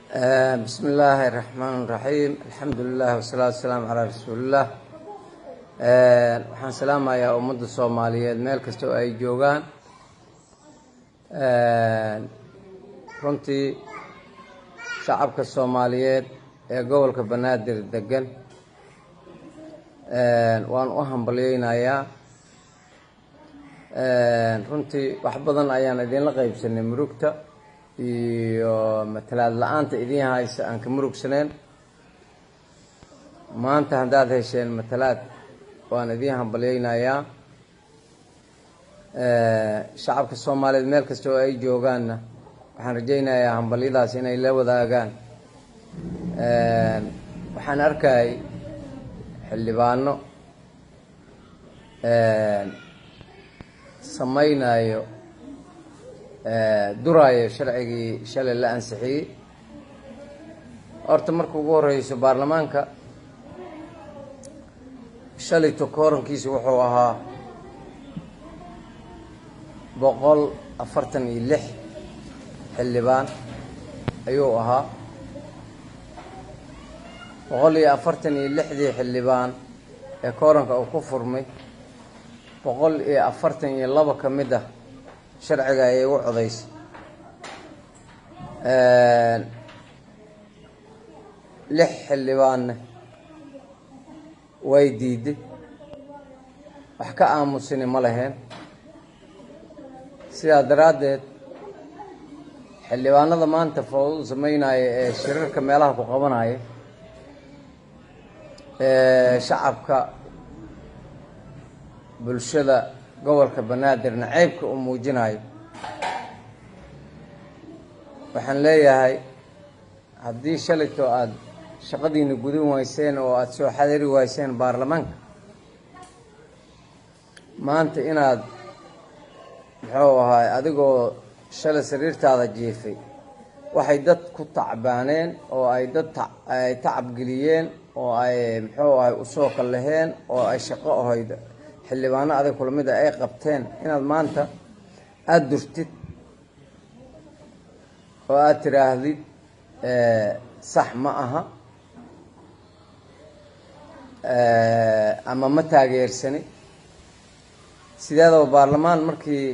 bismi illaahi raxmaan raxiim alxamdu lilah wasalaatu wasalaamu calaa rasuuliillah waxaan salaamayaa ummadda soomaaliyeed meel kasta oo ay joogaan runtii shacabka soomaaliyeed ee gobolka banaadir degan waan u hambalyeynayaa runtii wax badan ayaan idinla qeybsanay murugta iyo matalaad la-aanta idin haysa aan ka murugsaneen maanta haddaad hesheen matalaad waan idiin hambalyeynayaa shacabka soomaaliyeed meel kasta oo ay joogaanna waxaan rajaynayaa hambalyadaas inay la wadaagaan waxaan arkayay xildhibaano samaynayo duraayo sharcigii shalay la ansixiyey horta marka ugu horeyso baarlamaanka shalayto koorankiisa wuxuu ahaa boqol afartan iyo lix xildhibaan ayuu ahaa boqol iyo afartan iyo lixdii xildhibaan ee kooranka uu ku furmay boqol iyo afartan iyo laba ka mid ah sharciga ayay u codaysay lix xildhibaanna way diiday wax ka aamusini ma laheen sidaa daraaddeed xildhibaanada maanta foodu sameynaya ee shirarka meelaha ku qabanaya ee shacabka bulshada gobolka banaadirna ceybka uu muujinayo waxaan leeyahay haddii shalayto aada shaqadiina gudin wayseen oo aada soo xadari wayseen baarlamaanka maanta inaad muxuu ahaay adigoo shalay sariirtaada jiifay waxay dad ku tacbaaneen oo ay dad ay tacabgeliyeen oo ay muxuu ahay usoo kallaheen oo ay shaqo ahayd xildhibaano adag kula mid a ay qabteen inaad maanta aada durtid oo aada tiraahdid sax ma aha ama ma taageersani sideedaba baarlamaan markii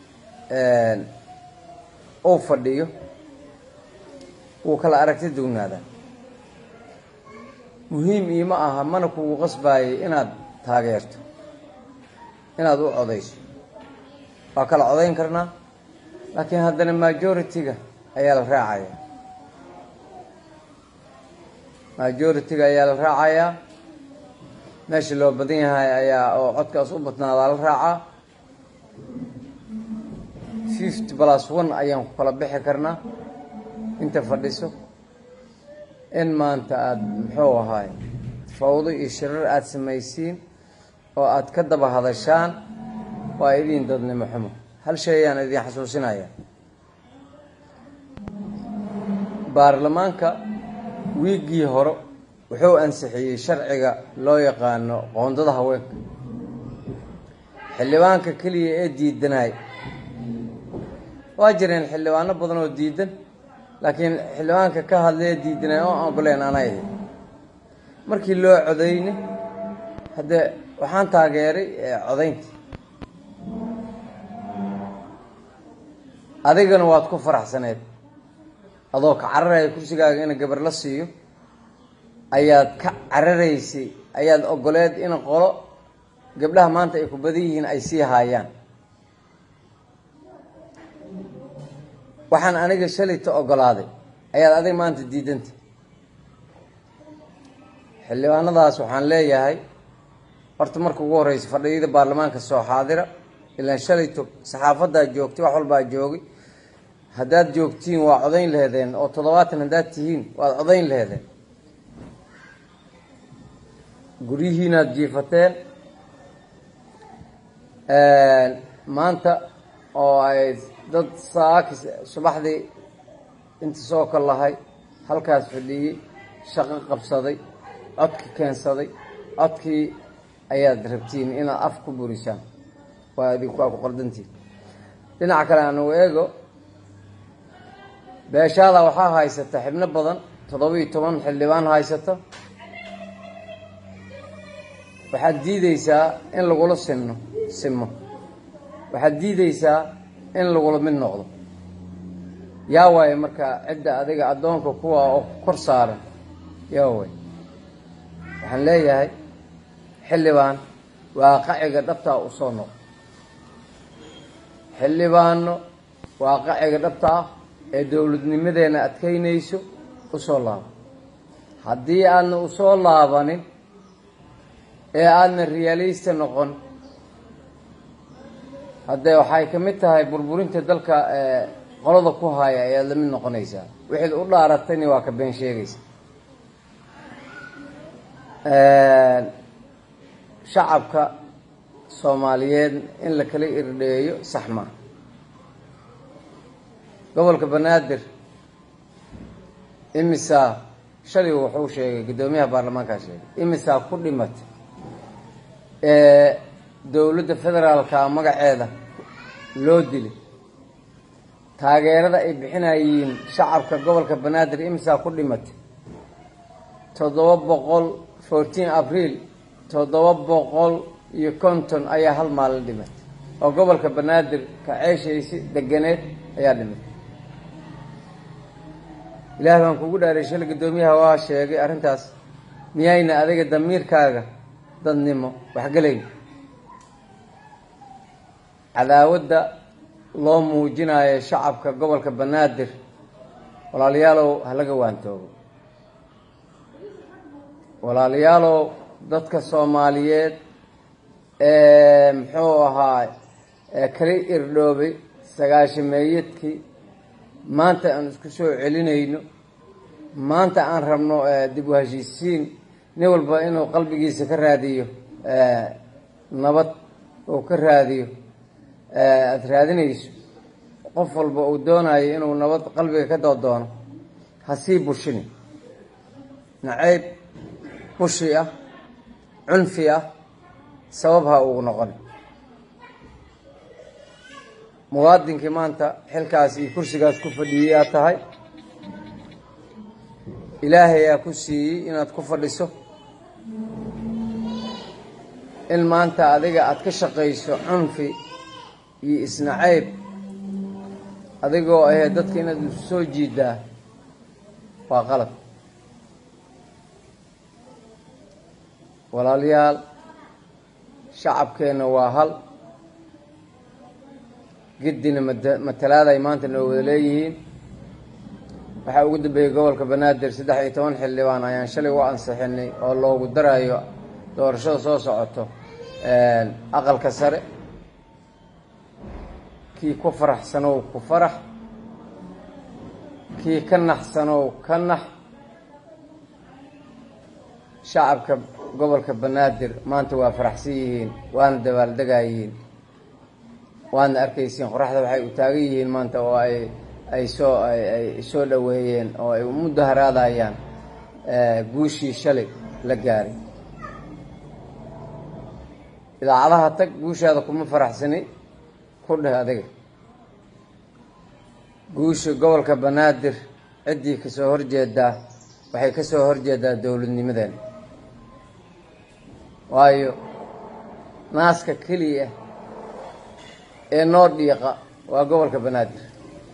uu fadhiyo wuu kala aragti dugnaadaa muhiim iima aha mana kugu qasbaayay inaad taageerto inaad u codayso waa kala codayn karnaa laakiin haddana majority-ga ayaa la raacayaa majority-ga ayaa la raacayaa meesha loo badan yahay ayaa oo codkaas u badnaadaa la raacaa fifty plus one ayaan ku kala bixi karnaa inta fadhiso in maanta aada muxuu ahaay fawdo iyo shirar aada samaysiin oo aada ka daba hadashaan waa idin dadnimo xumo hal shay ayaan idin xasuusinaya baarlamaanka wiiggii hore wuxuu ansixiyey sharciga loo yaqaano qoondada haweenka xildhibaanka keliya ee diidanay waa jireen xildhibaano badan oo diidan laakiin xildhibaanka ka hadlee diidanay oo ogoleen anay ahayd markii loo codayne haddee waxaan taageeray codaynta adigana waad ku faraxsaneed adoo ka cararaya kursigaaga in gabar la siiyo ayaad ka cararaysay ayaad ogoleed in qolo gabdhaha maanta ay ku badan yihiin ay sii haayaan waxaan aniga shalayta ogolaaday ayaad adiga maanta diidanta xildhibaanadaas waxaan leeyahay horta marka ugu horeysa fadhiyada baarlamaanka soo xaadira ilaan shalayto saxaafaddaa joogtay wax walbaa joogay haddaad joogtiin waa codayn laheedeen oo toddobaatan haddaad tihiin waad codayn laheedeen guryihiinaad jiifateen maanta oo ay dad saaki subaxdii inta soo kal lahay halkaas fadhiyey shaqo qabsaday codki keensaday codkii ayaad rabtiin inaad af ku burisaan waa idinku waa ku qaldantiin dhinaca kale anugu eego beeshaada waxaa haysata xibno badan toddoba-iyo toban xildhibaan haysata waxaad diideysaa in lagula sinno simo waxaad diideysaa in lagula mid noqdo yaa waaye marka cidda adiga addoonka kuwa oo kor saaran yaa waay waxaan leeyahay xildhibaan waaqaciga dhabtaa u soo noqo xildhibaano waaqaciga dhabta ah ee dowladnimadeena adkaynayso u soo laabo haddii aadna u soo laabanin ee aadna riyaalista noqon haddee waxay ka mid tahay burburinta dalka qolada ku haya ayaad la mid noqonaysaa wixid u dhaaratayni waa ka been sheegaysa shacabka soomaaliyeed in la kala irdheeyo sax maa gobolka banaadir imisaa shalay wuxuu sheegay guddoomiyaha baarlamaankaa sheegay imisaa ku dhimatay ee dowladda federaalka magaceeda loo dilay taageerada ay bixinayiin shacabka gobolka banaadir imisaa ku dhimatay toddoba boqol fourteen abriil toddoba boqol iyo konton ayaa hal maalin dhimatay oo gobolka banaadir ka ceeshaysi deganeed ayaa dhimatay ilaah baan kugu dhaaray shal guddoomiyaha waa sheegay arrintaas miyayna adiga damiirkaaga dadnimo waxgelayn cadaawadda loo muujinayo shacabka gobolka banaadir walaalayaalow halaga waantoogo walaalayaalow dadka soomaaliyeed ee muxuu ahaa kala irdhoobay sagaashameeyadkii maanta aan isku soo celinayno maanta aan rabno dib u heshiisiin nin walba inuu qalbigiisa ka raadiyo nabad uu ka raadiyo aada raadinayso qof walba uu doonayo inuu nabad qalbiga ka doodoono ha sii bushini nacayb bushi ah cunfi ah sabab ha uu noqon muwaadinkii maanta xilkaas iyo kursigaas ku fadhiyey aad tahay ilaahay aa ku siiyey inaad ku fadhiso in maanta adiga aada ka shaqayso cunfi iyo isnacayb adigoo ahee dadka inaad isu soo jiidaa waa qalab walaalayaal shacabkeenna waa hal giddina matalaada ay maanta noo wada leeyihiin waxaa ugu dambeeyey gobolka banaadir saddex iyo toban xildhibaan ayaan shalay u ansixinay oo loogu darayo doorashada soo socoto aqalka sare kii ku faraxsanow ku farax kii ka naxsanow ka nax shacabka gobolka banaadir maanta waa faraxsan yihiin waana dabaaldegayihiin waadna arkaysiin qoraxda waxay u taagan yihiin maanta oo ay ay soo ay soo dhoweeyeen oo ay mudaharaadayaan guushii shalay la gaaray idaacadaha tag guushaada kuma faraxsani ku dheh adiga guusha gobolka banaadir ciddii kasoo horjeedaa waxay kasoo horjeedaa dowladnimadeena waayo naaska keliya ee noo dhiiqa waa gobolka banaadir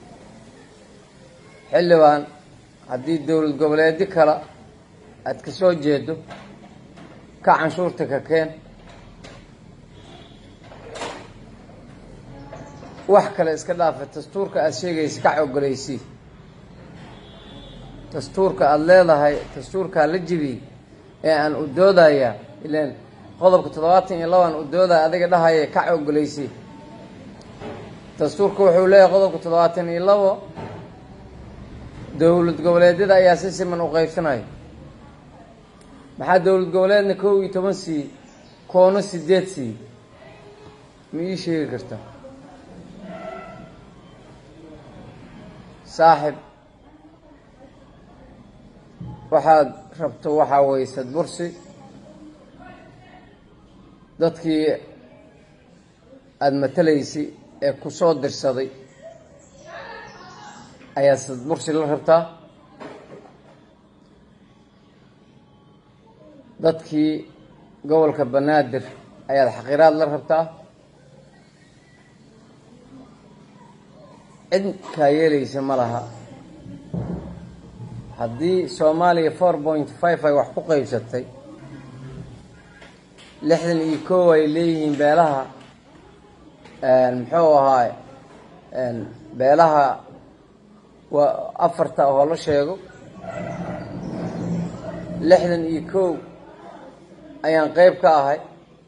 xildhibaan haddii dowlad goboleedyo kale aada ka soo jeedo ka canshuurta ka keen wax kale iska dhaafa dastuurka aada sheegaysa kac ogoleysii dastuurka aada leedahay dastuurkaa la jibiyey ee aan u doodayaa ilaan qodobka toddobaatan iyo labaan u doodaya adiga dhahaya kac ogoleysii dastuurka wuxuu leeyahay qodobka toddobaatan iyo labo dowlad goboleedyada ayaa si siman u qaybsanaya maxaa dowlad goboleedna kow iyo toban siiyey koono sideed siiyey ma ii sheegi kartaa saaxib waxaad rabto waxaa weye sadbursi dadkii aada matalaysay ee ku soo dirsaday ayaad sadbursi la rabtaa dadkii gobolka banaadir ayaad xaqiraad la rabtaa cid kaa yeelaysa ma laha haddii soomaaliya four point five ay wax ku qaybsatay lixdan iyo kow ay leeyihiin beelaha muxuu ahaay beelaha waa afarta oo la sheego lixdan iyo kow ayaan qeyb ka ahay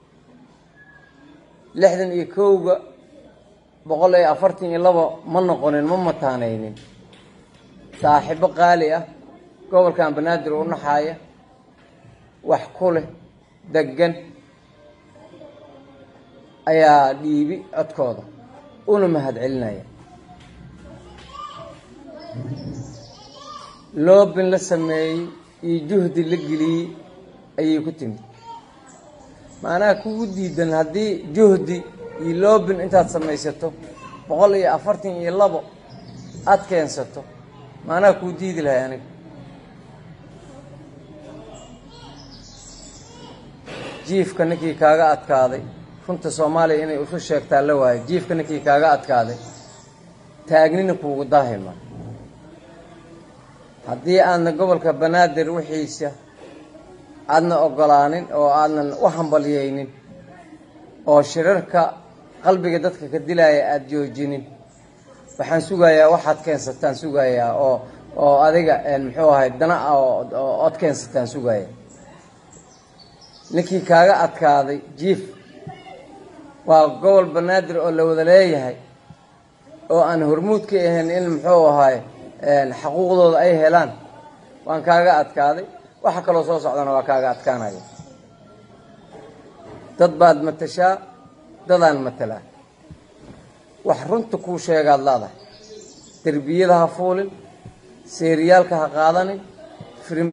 lixdan iyo kowga boqol iyo afartan iyo labo ma noqonin ma mataanaynin saaxiibo qaali ah gobolkan banaadir u naxaaya wax ku leh degan ayaa dhiibi codkooda una mahad celinaya loobin la sameeyey iyo juhdi la geliyey ayay ku timid macnaha kugu diidan haddii juhdi iyo loobin intaad samaysato boqol iyo afartan iyo labo aada keensato macnaha kuu diidi lahay aniga jiifka ninkii kaaga adkaaday runta soomaaliya inay isu sheegtaa la waayo jiifka ninkii kaaga adkaaday taagnina kuugu daahima haddii aadna gobolka banaadir wixiisa aadna ogolaanin oo aadnan u hambalyeynin oo shirarka qalbiga dadka ka dilaya aada joojinin waxaan sugayaa waxaad keensataan sugayaa oo oo adiga muxuu ahay dana oo od keensataan sugaya ninkii kaaga adkaaday jiif waa gobol banaadir oo la wada leeyahay oo aan hormuud ka ahayn in muxuu ahaay xaquuqdooda ay helaan waan kaaga adkaaday waxa kaloo soo socdana waa kaaga adkaanaya dad baad matashaa dadaan matalaa wax runta kuu sheegaad laadahay derbiyada ha fuulin seeriyaalka ha qaadanin